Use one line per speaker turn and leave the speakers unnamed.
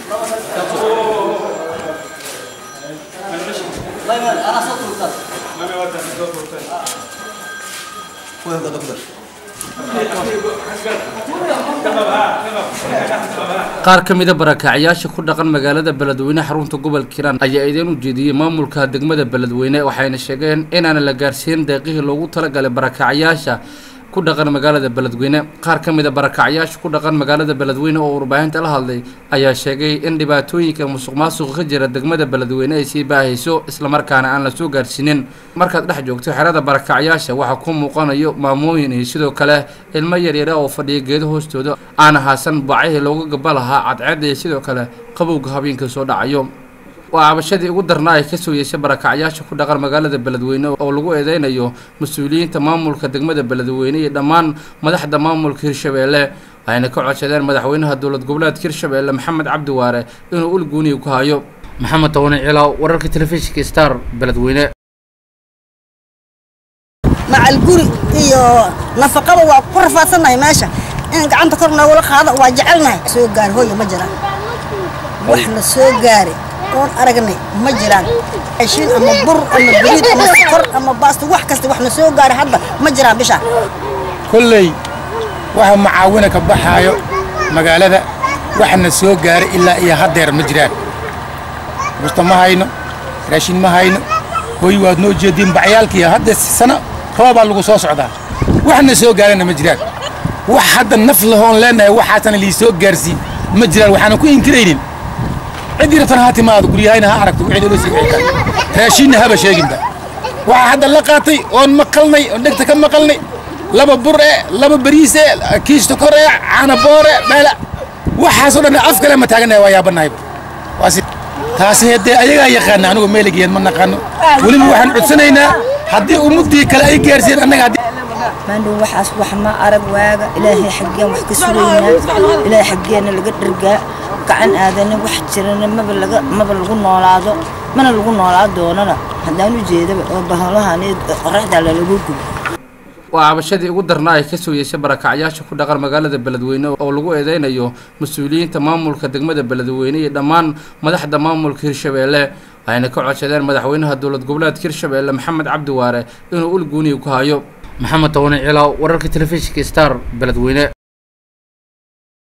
qaar ka mida barakacyaasha ku dhaqan magaalada beledweyne xarunta gobolka hiiraan ayaa idin u jeediyey maamulka degmada beledweyne waxayna sheegeen inaana la gaarsiin deeqihii loogu talagalay barakacyaasha ku dhaqan magaalada beledweyne qaar ka mida barakacyaasha ku dhaqan magaalada beledweyne oo warbaahinta la hadlay ayaa sheegay in dhibaatooyinka musuq maasuqa ka jira degmada beledweyne ay sii baahayso islamarkaana aan la soo gaarsiinin markaad dhex joogto xerada barakacyaasha waxaa ku muuqanayo maamooyin iyo sidoo kale ilmo yaryara oo fadhiya geedo hoostooda aana haasan bacihii looga gaba lahaa cadceedda iyo sidoo kale qabowga habeenka soo dhacayo waa cabashadii ugu darnaa ay kasoo yeeshay barakacyaasha ku dhaqan magaalada beledweyne oo lagu eedeynayo mas-uuliyiinta maamulka degmada beledweyne iyo dhammaan madaxda maamulka hirshabeelle waxayna ka codsadeen madaxweynaha dowlad goboleedka hirshabeelle maxamed cabdi waare inuu ulguuniya ku hayo maxamed tawani cilaaw wararka telefishinka star beledweyne
macal guri iyo nafaqaba waa ku rafaadsannahay meesha in gacanta kor noogula qaado waa jecelnahay soo gaari hooya ma jiraan waxna soo gaari oon aragnay ma jiraan ashiin ama bur ama bariid ama sokor ama baasto wax kasta waxna soo gaari hadda ma jiraan bisha
kolley waxa macaawina ka baxaayo magaalada waxna soo gaaray ilaa iyo haddeer ma jiraan busta ma hayno raashin ma hayno hooy waad noo jeediin bacyaalkii hadda sano roobaa lagu soo socdaa waxna soo gaarana ma jiraan wax hadda naf lahoon leenahay waxaasana lii soo gaarsiin ma jiraan waxaana ku inkiraynin ciddii rabtana ha timaado guryahayna ha aragto wixii loola sii wixii kale raashinna haba sheeginba waxaa hadda la qaatay oon maqalnay oon dhegta ka maqalnay laba bur e laba bariis e kiisto kor e caana boor e dheela waxaasoo dhan af kale ma taaganahay waa yaabanahay waasi taasi haddee ayagaa yaqaana anigu meeligeed ma naqaano weliba waxaan codsanaynaa haddii ummaddii kale ay gaarsiin annaga haddii
maandhow waxaas wax ma arag waaga ilaahay xaggeen wax ka sugaynaa ilaahay xaggeena laga dhargaa gacan aadana wax jirana maba laga maba lagu noolaado mana lagu noolaa doonana haddaan u jeedaba oo bahalahan qoraxdaa lalagu gubo
waa cabashadii ugu darnaa ay kasoo yeeshay barakacyaasha ku dhaqan magaalada beledweyne oo lagu eedeynayo mas-uuliyiinta maamulka degmada beledweyne iyo dhammaan madaxda maamulka hirshabeelle waxayna ka codsadeen madaxweynaha dowlad goboleedka hirshabeelle maxamed cabdi waare inuu ulguuniya ku hayo maxamed tawani cilaaw wararka telefishinka star beledweyne